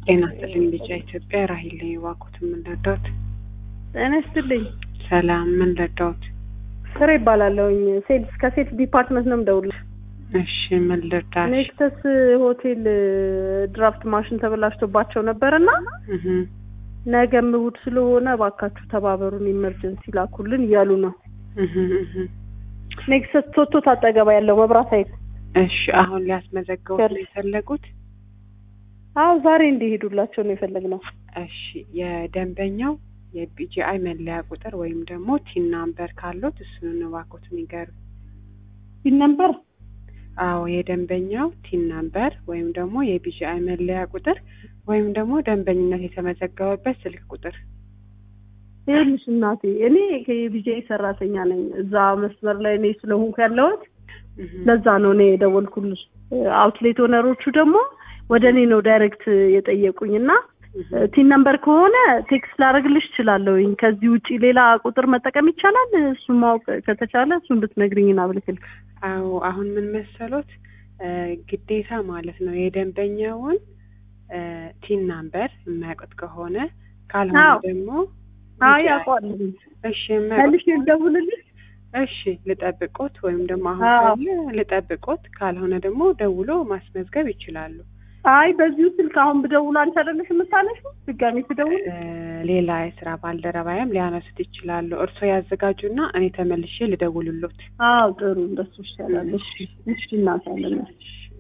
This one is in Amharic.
ጤና ይስጥልኝ ልጃ ኢትዮጵያ ራሂል ነኝ። እባክዎትን ምን ልርዳዎት? ጤና ይስጥልኝ። ሰላም ምን ልርዳዎት? ፍሬ ይባላለሁኝ። ሴልስ ከሴልስ ዲፓርትመንት ነው የምደውልልሽ። እሺ ምን ልርዳሽ? ኔክሰስ ሆቴል ድራፍት ማሽን ተበላሽቶባቸው ነበርና እህ ነገም እሑድ ስለሆነ እባካችሁ ተባበሩን ኢመርጀንሲ ላኩልን እያሉ ነው። እህ እህ ኔክሰስ ቶቶ ታጠገባ ያለው መብራት ኃይል። እሺ አሁን ሊያስመዘግቡት ነው የፈለጉት? አዎ ዛሬ እንዲሄዱላቸው ነው የፈለግነው። እሺ የደንበኛው የቢጂአይ መለያ ቁጥር ወይም ደግሞ ቲን ናምበር ካሉት እሱን እባክዎትን ይገሩ። ፒን ነምበር አዎ የደንበኛው ቲን ናምበር ወይም ደግሞ የቢጂአይ መለያ ቁጥር ወይም ደግሞ ደንበኝነት የተመዘገበበት ስልክ ቁጥር። ይኸውልሽ እናቴ እኔ የቢጂአይ ሰራተኛ ነኝ። እዛ መስመር ላይ እኔ ስለሆንኩ ያለሁት እህ ለዛ ነው እኔ የደወልኩልሽ። አውትሌት ኦነሮቹ ደግሞ ወደ እኔ ነው ዳይሬክት የጠየቁኝ እና እህ ቲን ነምበር ከሆነ ቴክስት ላደርግልሽ እችላለሁኝ። ከዚህ ውጪ ሌላ ቁጥር መጠቀም ይቻላል? እሱን ማወቅ ከተቻለ እሱን ብትነግሪኝና ብልክልሽ። አዎ አሁን ምን መሰሎት እ ግዴታ ማለት ነው የደንበኛውን እ ቲን ናምበር የማያውቁት ከሆነ ካልሆነ አዎ። ደግሞ አይ አውቀዋለሁ። እሺ የማያውቁት መልሼ ልደውልልሽ? እሺ ልጠብቆት ወይም ደግሞ አሁን አዎ። ካለ ልጠብቆት ካልሆነ ደግሞ ደውሎ ማስመዝገብ ይችላሉ። አይ በዚሁ ስልክ አሁን ብደውል አንቺ አይደለሽ የምታነሺው? ድጋሜ ትደውል? እ ሌላ የስራ ባልደረባያም ሊያነሱት ይችላሉ። እርስዎ ያዘጋጁና እኔ ተመልሼ ልደውልሎት። አዎ ጥሩ እንደሱ ይሻላል። እሺ እሺ እናት አለና እሺ